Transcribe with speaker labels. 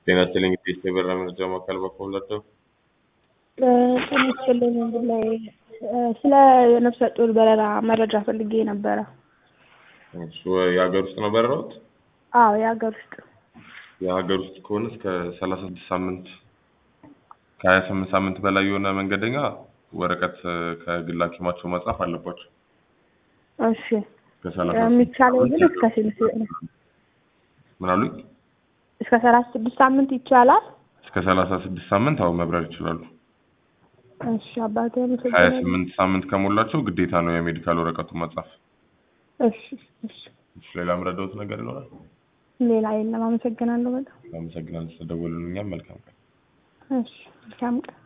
Speaker 1: ጤና ይስጥልኝ እንግዲህ የበራ መረጃ ማዕከል በኩል ናቸው።
Speaker 2: ጤና ይስጥልኝ እንግዲህ ላይ ስለ ነፍሰ ጡር በረራ መረጃ ፈልጌ ነበረ።
Speaker 1: እሱ የሀገር ውስጥ ነው በረራዎት?
Speaker 2: አዎ የሀገር ውስጥ
Speaker 1: የሀገር ውስጥ ከሆነ እስከ ሰላሳ ስድስት ሳምንት ከሀያ ስምንት ሳምንት በላይ የሆነ መንገደኛ ወረቀት ከግል ሐኪማቸው መጻፍ አለባቸው።
Speaker 2: እሺ
Speaker 1: ከሰላሳ
Speaker 2: የሚቻለው ግን እስከ ስንት
Speaker 1: ምን አሉኝ?
Speaker 2: እስከ ሰላሳ ስድስት ሳምንት ይቻላል?
Speaker 1: እስከ ሰላሳ ስድስት ሳምንት አሁን መብረር ይችላሉ።
Speaker 2: እሺ አባቴ
Speaker 1: ሀያ
Speaker 2: አመሰግናለሁ።
Speaker 1: ስምንት ሳምንት ከሞላቸው ግዴታ ነው የሜዲካል ወረቀቱን መጻፍ።
Speaker 2: እሺ እሺ
Speaker 1: እሺ፣ ሌላ የምረዳዎት ነገር ይኖራል?
Speaker 2: ሌላ የለም። አመሰግናለሁ በጣም
Speaker 1: አመሰግናለሁ ስለደወሉልኝ። እኛም መልካም ቀን።
Speaker 2: እሺ መልካም ቀን